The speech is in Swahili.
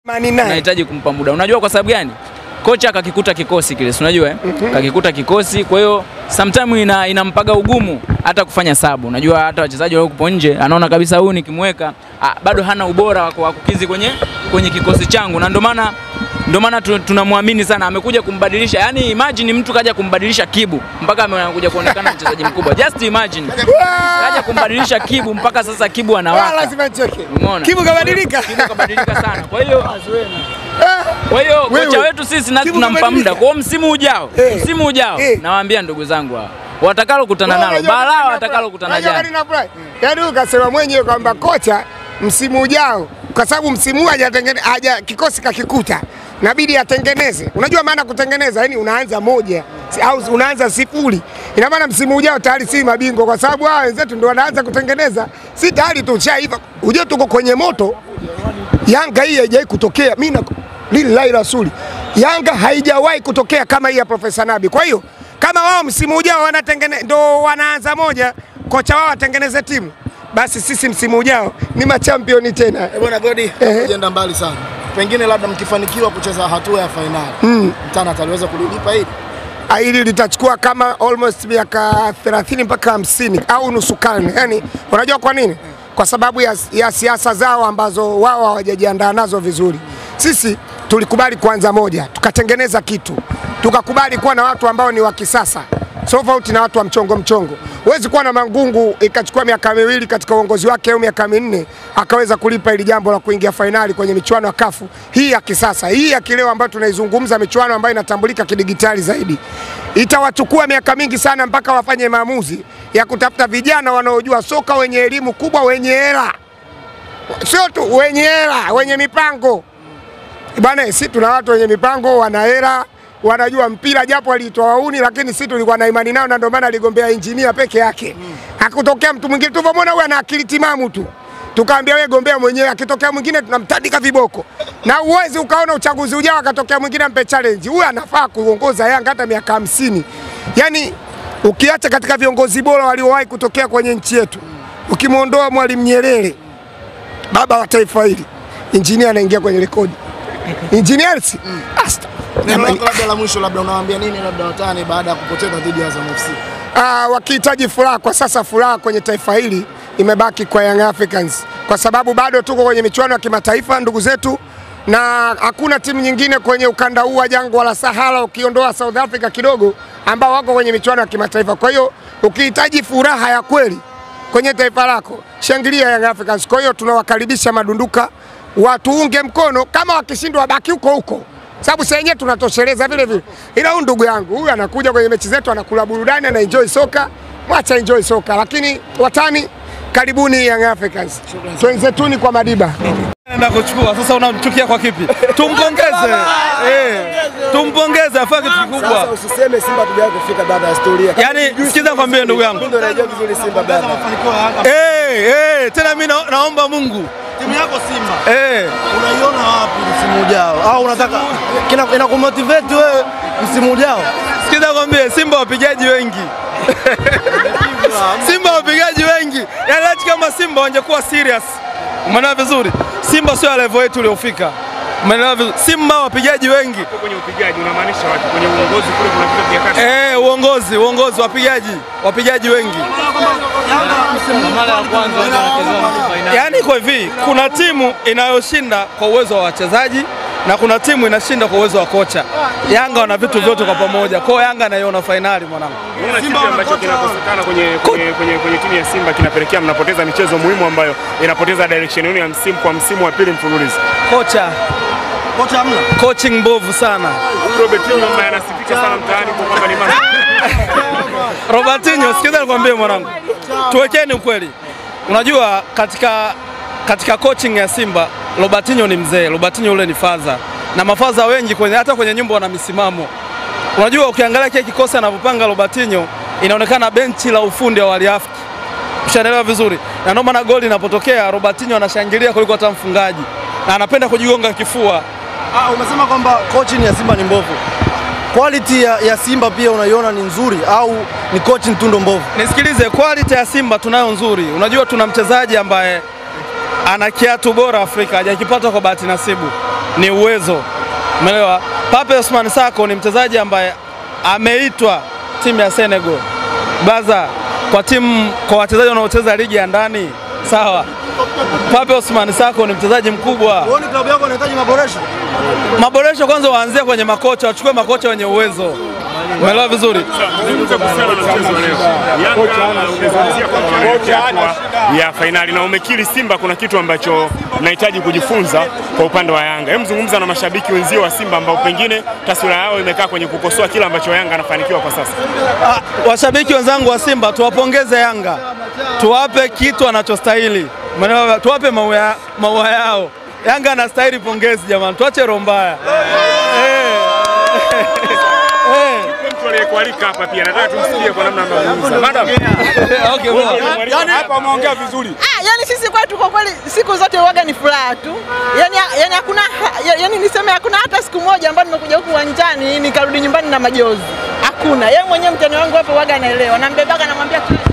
Mani naye. Unahitaji kumpa muda. Unajua kwa sababu gani? Kocha kakikuta kikosi kile, si unajua eh? Kakikuta kikosi, kwa hiyo sometime ina, inampaga ugumu hata kufanya sabu. Unajua hata wachezaji walioko nje anaona kabisa huyu nikimweka ah, bado hana ubora wa wa kukizi kwenye kwenye kikosi changu, na ndio maana ndio maana tu- tunamwamini sana, amekuja kumbadilisha. Yani imagine mtu kaja kumbadilisha Kibu mpaka amekuja kuonekana mchezaji mkubwa. Just imagine kaja kumbadilisha Kibu mpaka sasa Kibu Ah, anawaka. lazima nicheke. Umeona? Kibu kabadilika. Kibu kabadilika sana. Kwa hiyo kwa hiyo Wewe. kocha wetu sisi na Kibu tunampa kabadilika. muda. Kwa hiyo msimu ujao, Eh. msimu ujao Eh. nawaambia ndugu zangu hao watakalo kutana nalo balaa watakalo kutana jana. Yaani ukasema mwenyewe kwamba kocha msimu ujao, kwa sababu msimu huu hajatengene haja kikosi kakikuta, inabidi atengeneze. Unajua maana kutengeneza, yani unaanza moja si- au unaanza sifuri. Ina maana msimu ujao tayari si mabingwa, kwa sababu hao wenzetu ndio wanaanza kutengeneza, si tayari tushaiva. Ujue tuko kwenye moto. Yanga hii haijawahi kutokea, mimi na lillahi rasuli, Yanga haijawahi kutokea kama hii ya Profesa Nabi. Kwa hiyo kama wao msimu ujao wanatengene ndo wanaanza moja, kocha wao atengeneze timu, basi sisi msimu ujao ni machampioni tena. Eh, Bwana Godi, ukienda mbali sana, pengine labda mkifanikiwa kucheza hatua ya fainali mm. Mtana ataliweza kulilipa hili Ah, hili litachukua kama almost miaka 30 mpaka 50 au nusu karne. Yani, unajua kwa nini? Kwa sababu ya, ya siasa zao ambazo wao hawajajiandaa nazo vizuri. Sisi tulikubali kuanza moja, tukatengeneza kitu, tukakubali kuwa na watu ambao ni wa kisasa tofauti na watu wa mchongo mchongo. Huwezi kuwa na Mangungu ikachukua miaka miwili katika uongozi wake au miaka minne akaweza kulipa ili jambo la kuingia fainali kwenye michuano ya kafu hii ya kisasa, hii ya kileo ambayo tunaizungumza, michuano ambayo inatambulika kidigitali zaidi. Itawachukua miaka mingi sana mpaka wafanye maamuzi ya kutafuta vijana wanaojua soka, wenye elimu kubwa, wenye hela, sio tu wenye hela, wenye mipango bwana. Si tuna watu wenye mipango, wana hela wanajua mpira japo aliitwa wauni, lakini sisi tulikuwa na imani nao, na ndio maana aligombea injinia peke yake. Hakutokea mtu mwingine, tulivyomwona huyu ana akili timamu tu, tukaambia wewe gombea mwenyewe, akitokea mwingine tunamtandika viboko. Na uwezi ukaona uchaguzi ujao akatokea mwingine ampe challenge. Huyu anafaa kuongoza Yanga hata miaka hamsini. Yani ukiacha katika viongozi bora waliowahi kutokea kwenye nchi yetu, ukimwondoa Mwalimu Nyerere, baba wa taifa hili, injinia anaingia kwenye rekodi. Engineers Asta. neno Jamani, lako labda la mwisho, labda unawaambia nini labda watani baada ya kupoteza dhidi ya Azam FC? Ah, wakihitaji furaha kwa sasa, furaha kwenye taifa hili imebaki kwa Young Africans kwa sababu bado tuko kwenye michuano ya kimataifa ndugu zetu, na hakuna timu nyingine kwenye ukanda huu wa jangwa la Sahara ukiondoa South Africa kidogo, ambao wako kwenye michuano ya kimataifa. Kwa hiyo ukihitaji furaha ya kweli kwenye taifa lako, shangilia Young Africans. Kwa hiyo tunawakaribisha madunduka watuunge mkono, kama wakishindwa wabaki huko huko sababu sasa yenyewe tunatosheleza vile vile, ila huyu ndugu yangu huyu anakuja kwenye mechi zetu, anakula burudani, ana enjoy soka, mwacha enjoy soka. Lakini watani, karibuni Young Africans, twenzetuni kwa Madiba. Naenda kuchukua sasa, unamchukia kwa kipi? Tumpongeze eh, tumpongeze, afanye kitu kikubwa. usiseme Simba tujawahi kufika baada ya historia. Yaani, sikiza kwambie ndugu yangu Ndio unajua vizuri Simba bana. eh, eh, tena mimi na, naomba Mungu Timu yako Simba eh, unaiona wapi msimu ujao? Au unataka kina inakumotivate wewe msimu ujao? sikiza kwambie, Simba wapigaji wengi Simba wapigaji wengi, yaani laiti kama Simba wangekuwa serious, umeelewa vizuri? Simba sio ya level yetu uliofika, umeelewa vizuri? Simba wapigaji wengi kwenye upigaji unamaanisha wapi? Kwenye uongozi kule kuna vitu vya kati. eh, uongozi uongozi, wapigaji wapigaji wengi Yaani iko hivi, kuna timu inayoshinda kwa uwezo wa wachezaji na kuna timu inashinda kwa uwezo wa kocha. Yanga wana vitu vyote kwa pamoja, kwa hiyo Yanga naiona fainali mwanangu. Unaona kipi ambacho kinakosekana kwenye, kwenye, kwenye, kwenye timu ya Simba kinapelekea mnapoteza michezo muhimu ambayo inapoteza direction yenu ya msimu kwa msimu wa pili mfululizo. Kocha Kocha hamna. coaching mbovu sana. Robertinho ambaye anasifika sana mtaani kwa kwamba ni masta. Robertinho, sikiza nikwambie mwanangu, tuwekeni ukweli. Unajua katika katika coaching ya Simba Robertinho ni mzee, Robertinho ule ni faza, na mafaza wengi kwenye hata kwenye nyimbo wana misimamo. Unajua ukiangalia kile kikosi anavyopanga Robertinho, inaonekana benchi la ufundi wa waliafiki. Ushaelewa vizuri, na ndio maana goli inapotokea Robertinho anashangilia kuliko hata mfungaji, na anapenda kujigonga kifua. Ah, umesema kwamba coaching ya Simba ni mbovu. Quality ya, ya Simba pia unaiona ni nzuri au ni coaching tu ndo mbovu? Nisikilize, quality ya Simba tunayo nzuri. Unajua tuna mchezaji ambaye ana kiatu bora Afrika, hajakipata kwa bahati nasibu. ni uwezo. Umeelewa? Pape Osman Sako ni mchezaji ambaye ameitwa timu ya Senegal. Baza kwa timu kwa wachezaji wanaocheza ligi ya ndani, sawa. Pape Osman Sako ni mchezaji mkubwa. Huoni klabu yako inahitaji maboresho? Maboresho kwanza waanzie kwenye makocha, wachukue makocha wenye uwezo. Umeelewa vizuri? Zungumza kuhusiana na mchezo wa leo. Yanga umezungumzia kwamba wanaelekea hatua ya fainali na umekiri Simba kuna kitu ambacho nahitaji kujifunza kwa upande wa Yanga. Hebu zungumza na mashabiki wenzio wa Simba ambao pengine taswira yao imekaa kwenye kukosoa kile ambacho Yanga anafanikiwa kwa sasa. Ah, washabiki wenzangu wa Simba tuwapongeze Yanga, tuwape kitu anachostahili, Umeelewa? tuwape maua maua yao. Yanga anastahili pongezi jamani, tuache roho mbaya. Eh. Eh. Mtu aliyekualika hapa pia nataka tumsikie kwa namna anazungumza. Madam, Okay, poa. hapa umeongea vizuri. Ah, yani sisi kwetu kwa kweli siku zote uwaga ni furaha tu. Yani yani hakuna ya- yani niseme hakuna hata siku moja ambayo nimekuja huku uwanjani nikarudi nyumbani na majozi. Hakuna. Yeye mwenyewe mtani wangu hapo waga anaelewa. Nambebaga namwambia kila